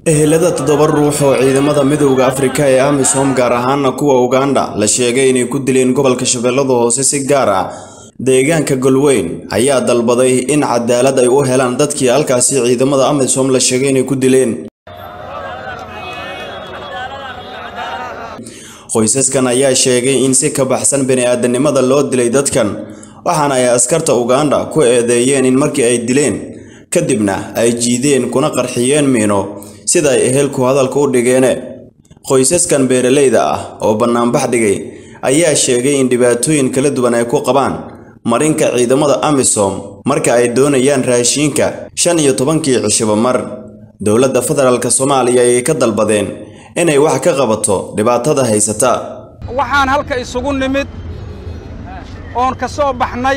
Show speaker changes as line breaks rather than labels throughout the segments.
ehelada toddoba ruux oo ciidamada midowda afrika ee amisom gaar ahaana kuwa uganda la sheegay inay ku dileen gobolka shabeellada hoose si gaar ah deegaanka golweyn ayaa dalbaday in cadaalad ay u helaan dadkii halkaasi ciidamada amisom la sheegay inay ku dileen qoysaskan ayaa sheegay in si ka baxsan bini-aadanimada loo dilay dadkan waxaana ay askarta uganda ku eedeeyeen in markii ay dileen kadibna ay jiideen kuna qarxiyeen miino sida ay ehelku hadalka u dhigeene qoysaskan beeralayda ah oo bannaanbax dhigay ayaa sheegay in dhibaatooyin kala duwan ay ku qabaan marinka ciidamada amisom marka ay doonayaan raashiinka shan iyo tobankii cishiba mar dowladda federaalk soomaaliya ayay ka dalbadeen inay wax ka qabato dhibaatada haysata
waxaan halka isugu nimid oon ka soo baxnay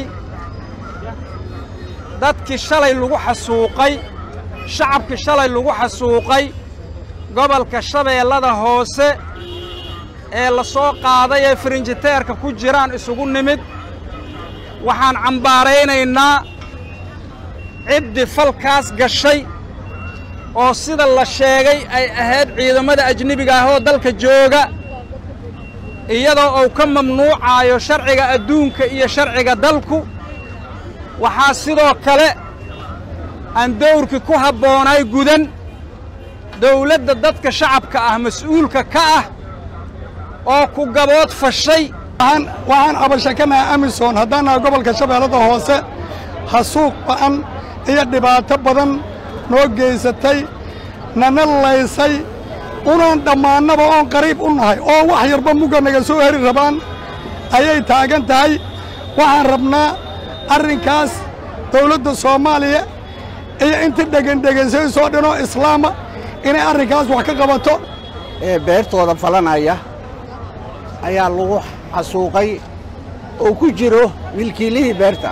dadkii shalay lagu xasuuqay shacabkii shalay lagu xasuuqay gobolka shabeellada hoose ee la soo qaaday ee firinjiteerka ku jiraan isugu nimid waxaan cambaaraynaynaa ciddii falkaas gashay oo sida la sheegay ay ahayd ciidamada ajnebiga ah oo dalka jooga iyadoo uu ka mamnuucaayo sharciga adduunka iyo sharciga dalku waxaa sidoo kale aan dawrkii ku habboonay gudan dawladda dadka shacabka ah mas'uulka ka ah oo ku gabood fashay
waxaan cabashakanaha amisom haddaan nahay gobolka shabeellada hoose hasuuq ba'an iyo dhibaato badan noo geysatay nana laysay unaan dhammaannaba oon qariib u nahay oo wax yarba mugga naga soo heri rabaan ayay taagan tahay waxaan rabnaa arrinkaas dawladda soomaaliya iyo inta dhegendhegansaysoo dhanoo islaama inay arrinkaas wax ka qabato
ee beertooda falanaya ayaa lagu xasuuqay oo ku jiro milkiilihii beerta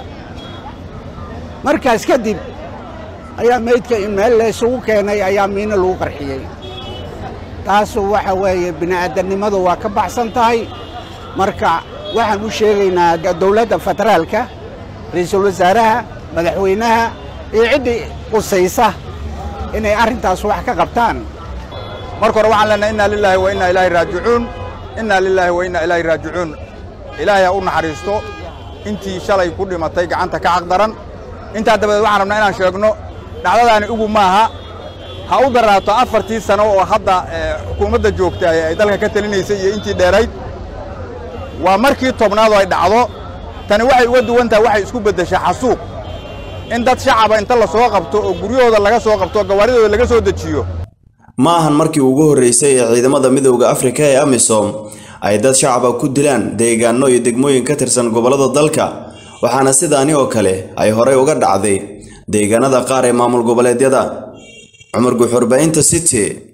markaas kadib ayaa maydka in meel laysugu keenay ayaa miino lagu qarxiyey taasu waxa weeye bini'aadannimadu waa ka baxsan tahay marka waxaan u sheegaynaa dawladda federaalka ra'iisul wasaaraha madaxweynaha iyo ciddii qusaysa inay arrintaas wax ka qabtaan
marka hore waxaan leenahay innaa lilaahi wa innaa ilaahi raajicuun innaa lilaahi wa innaa ilaahi raajicuun ilaahay ha u naxariisto intii shalay ku dhimatay gacanta ka caqdaran intaa dabadeed waxaan rabnaa inaan sheegno dhacdadaani ugu maaha ha u daraato afartii sano oo hadda xukuumadda joogta ay dalka ka telinaysay iyo intii dheerayd waa markii tobnaadoo ay dhacdo tani waxay uga duwan tahay waxay isku beddeshaa xasuuq in dad shacaba inta la soo qabto oo guryahooda laga soo qabto oo gawaaridooda laga soo dejiyo
ma ahan markii ugu horraysay ee ciidamada midowda afrika ee amisom ay dad shacaba ku dilaan deegaano iyo degmooyin ka tirsan gobollada dalka waxaana sidaani oo kale ay horey uga dhacday deegaanada qaar ee maamul goboleedyada cumar guuxurbaynta city